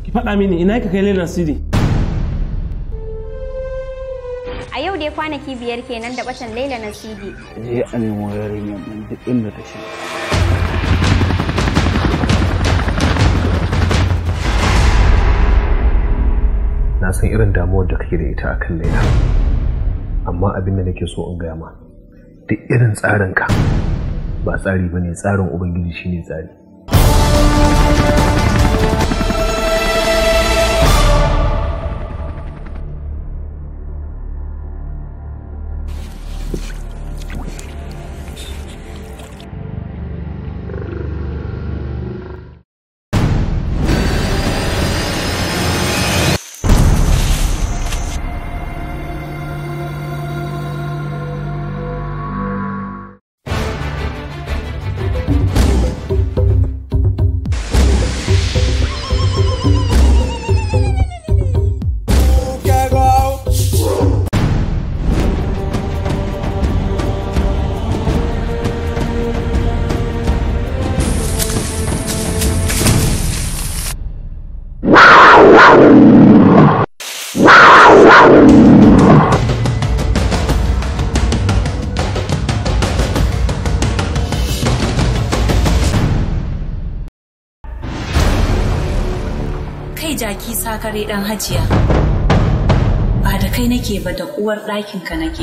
ki faɗa mini ina ka kai Laila Sidi A yau dai kwanaki biyar kenan da batan Laila na CD. je a nemo yarinyar nan duk inda ta shi na san irin damuwar da kake da ita akan laila amma abin da nake so in gaya ma duk irin tsarinka ba tsari ba ne tsarin ubangiji shine tsari kai jaki sakare dan hajiya ba da kai nake ba da uwar ɗakinka nake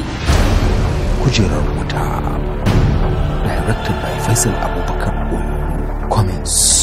kujerar wuta directed by Faisal Abubakar Oyo comments